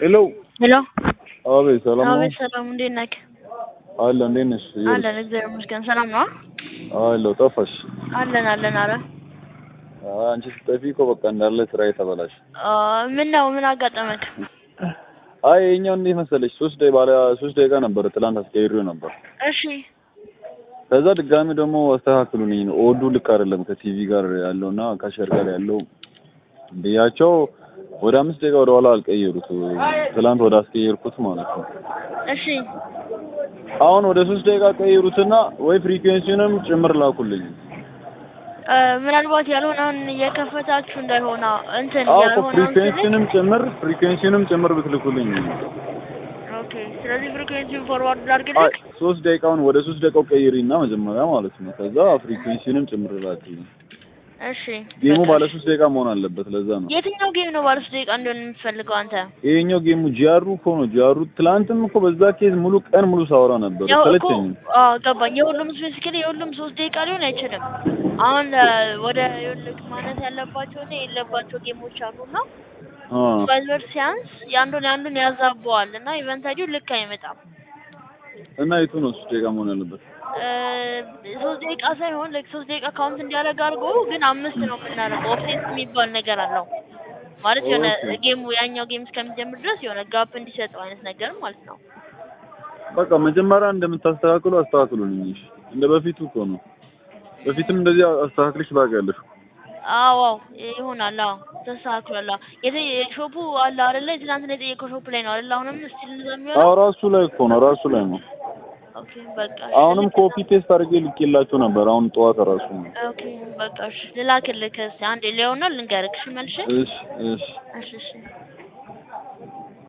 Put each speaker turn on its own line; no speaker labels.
ሄሎ
ሄሎ
አቤት፣ ሰላም ነው?
አቤት ሰላም፣ እንዴት ነህ?
አለ እንዴት ነሽ?
አለን እግዚአብሔር ይመስገን። ሰላም ነው?
አለሁ። ጠፋሽ?
አለን አለን። አረ
አይ፣ አንቺ ስትጠፊ እኮ በቃ እንዳለ ስራዬ ተበላሽ።
ምን ነው ምን አጋጠመክ?
አይ የኛው እንዴት መሰለሽ ሶስት ደቂቃ ባለ ሶስት ደቂቃ ነበር ትላንት አስቀይሬው ነበር።
እሺ
ከዛ ድጋሚ ደግሞ አስተካክሉልኝ ነው ኦዱ ልክ አይደለም ከቲቪ ጋር ያለውና ከሸር ጋር ያለው ብያቸው ወደ አምስት ደቂቃ ወደ ኋላ አልቀየሩት። ትላንት ወደ አስቀየርኩት ማለት ነው።
እሺ
አሁን ወደ ሶስት ደቂቃ ቀይሩትና ወይ ፍሪኩዌንሲውንም ጭምር ላኩልኝ።
እ፣ ምናልባት ያልሆነውን እየከፈታችሁ እንዳይሆና እንትን
አዎ እኮ
ያልሆነውን
ፍሪኩዌንሲውንም ጭምር ፍሪኩዌንሲውንም ጭምር ብትልኩልኝ።
ኦኬ። ስለዚህ ፍሪኩዌንሲውን ፎርዋርድ
አይ
ላድርግልህ።
ሶስት ደቂቃውን ወደ ሶስት ደቂቃው ቀይሪና መጀመሪያ ማለት ነው። ከዛ ፍሪኩዌንሲውንም ጭምር ላክልኝ።
እሺ
ጌሙ
በቃ
ባለ
እሺ።
ሶስት ደቂቃ መሆን አለበት። ለዛ ነው
የትኛው ጌም ነው ባለ ሶስት ደቂቃ እንዲሆን የምትፈልገው አንተ?
ይሄኛው ጌሙ ጂአሩ እኮ ነው። ጂአሩ ትላንትም እኮ በዛ ኬዝ ሙሉ ቀን ሙሉ ሳወራ ነበር።
ያው እኮ
ሰለቸኝ።
አዎ ገባኝ። የሁሉም ስፔሲፊካሊ የሁሉም ሶስት ደቂቃ ሊሆን አይችልም። አሁን እ፣ ወደ ይኸውልህ ማለት ያለባቸው እና የሌለባቸው ጌሞች አሉና
አ
ቫይበር ሲያንስ የአንዱን የአንዱን ያዛበዋል እና ኢቨንት አይዲው ልክ አይመጣም።
እና የቱ ነው ሶስት ደቂቃ መሆን ያለበት?
እ፣ ሶስት ደቂቃ ሳይሆን ላይክ ሶስት ደቂቃ ካውንት እንዲያደርግ አድርጎ ግን አምስት ነው የምናደርገው። ኦፍሴት የሚባል ነገር አለው ማለት የሆነ
ኦኬ።
ጌሙ ያኛው ጌም እስከሚጀምር ድረስ የሆነ ጋፕ እንዲሰጠው አይነት ነገር ማለት ነው።
በቃ መጀመሪያ እንደምታስተካክሉ አስተካክሉልኝ። እሺ እንደ በፊቱ እኮ ነው። በፊትም እንደዚህ አስተካክልሽ ታውቂያለሽ።
አዎ አዎ ይሆናል። አዎ ተስተካክሏል። አዎ የተ ሾፑ አለ አይደለ? ትናንትና የጠየቀው ሾፕ ላይ ነው አይደለ? አሁንም ስቲል እንደዛ
አዎ
የሚሆነው
ራሱ ላይ እኮ ነው ራሱ ላይ ነው።
ኦኬ በቃ እሺ፣
አሁንም
ልክ
ኮፒ ፔስት አድርጌ ልኬላችሁ ነበር። አሁን ጠዋት ራሱ ነው።
ኦኬ በቃ እሺ፣ ልላክልህ እስኪ አንዴ ሊሆናል ልንገርህ። እሺ መልሼ
እሺ እሺ
እሺ እሺ